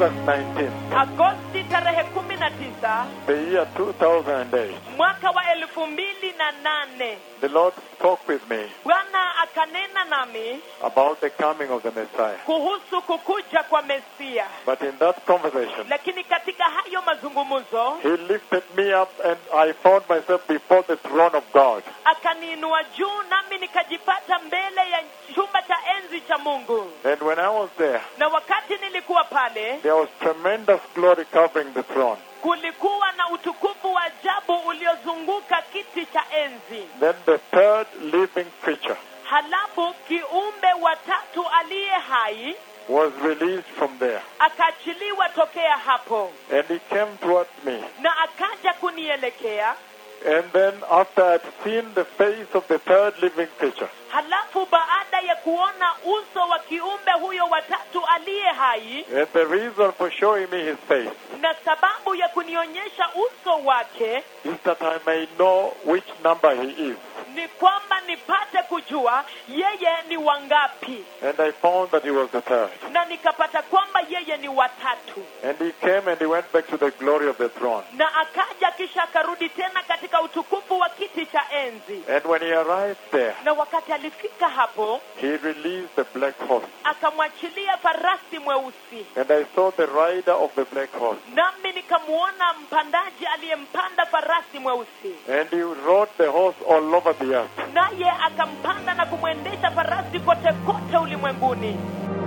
August 19th, agosti tarehe kumi na tisa the year 2008, mwaka wa elfu mbili na nane the Lord spoke with me bwana akanena nami about the coming of the Messiah. kuhusu kukuja kwa mesia But in that conversation, lakini katika hayo mazungumzo He lifted me up and I found myself before the throne of God. akaniinua juu nami nikajipata mbele ya chumba cha enzi cha mungu And when I was there, na wakati nilikuwa pale there was tremendous glory covering the throne. kulikuwa na utukufu wa ajabu uliozunguka kiti cha enzi Then the third living creature halafu kiumbe watatu aliye hai was released from there. akaachiliwa tokea hapo And he came towards me. na akaja kunielekea And then after I'd seen the face of the third living creature, halafu baada ya kuona uso wa kiumbe huyo watatu aliye hai and the reason for showing me his face na sababu ya kunionyesha uso wake is that I may know which number he is. ni kwamba nipate kujua yeye ni wangapi And I found that he was the third. na nikapata kwamba yeye ni watatu And he came and he went back to the glory of the throne. na akaja kisha akarudi tena katika utukufu wa kiti cha enzi And when he arrived there, na wakati alifika hapo he released the black horse. akamwachilia farasi mweusi And I saw the rider of the black horse. nami nikamwona mpandaji aliyempanda farasi mweusi And he rode the horse all over the earth. naye akampanda na kumwendesha farasi kote kote ulimwenguni